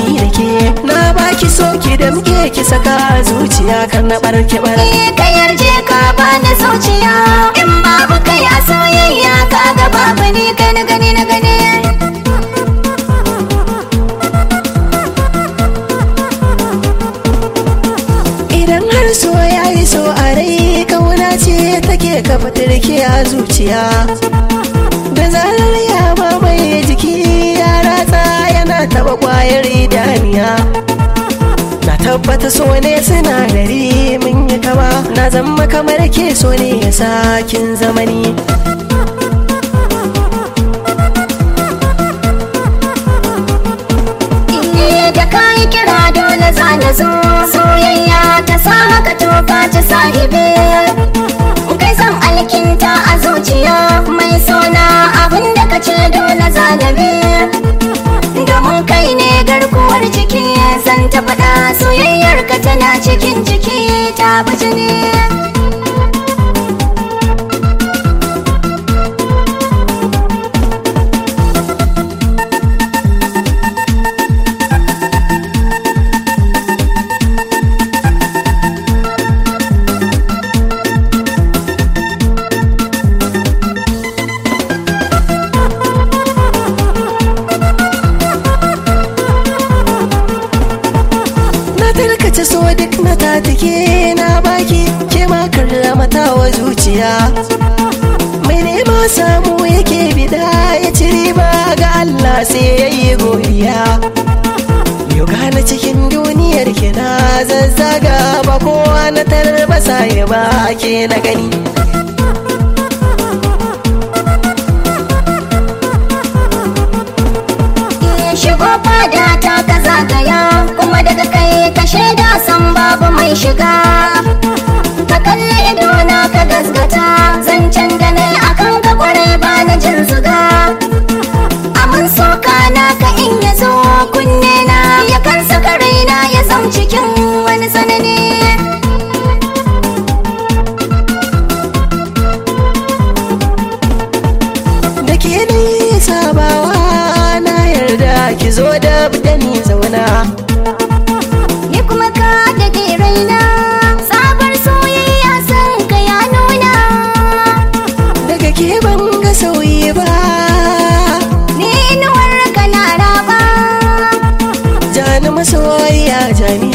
ni da ke na baki so ki da muke ki saka zuciya kan na barke bar Eh, ka yarje ka bani zuciya in babu kai a soyayya ka ga babu ni kai na gani na gani idan har so ya yi so a rai kauna ce take kafa turke a zuciya da zarar ya mamaye jiki ya ratsa yana taba kwayar idaniya na tabbata so ne sinadari mun yi kama na zama kamar ke so ne ya sakin zamani Eh, da ka yi kira dole za na zo soyayya ta sa maka toka ta sahibi kai san alkinta a zuciya mai sona abin da ka ce dole za na bi domin kai ne garkuwar jiki zan ta faɗa soyayyar ka tana cikin jiki ta baje ne na tarkace so duk na tatike na baki ke ma karramata wa zuciya mai nema samu yake bida ya ci riba ga Allah sai ya yi godiya yau gane cikin duniyar ki na zazzaga ba kowa na tarbasa ya ba ke na gani Eh, shigo fada ta ka zagaya kuma daga kai ka shaida san babu mai shiga ka kalli idona ka gasgata zancen da ne akan ka kwarai ba na jin zuga amin soka na ka in ya zo kunne na ya kan saka raina ya zam cikin wani sanani da ke ni sabawa na yarda ki zo da da ni zauna ni kuma ka da raina sabar soyayya san ka ya nuna daga ke ban ga sauyi ba ni inuwar ka na raba jani masoyiya jani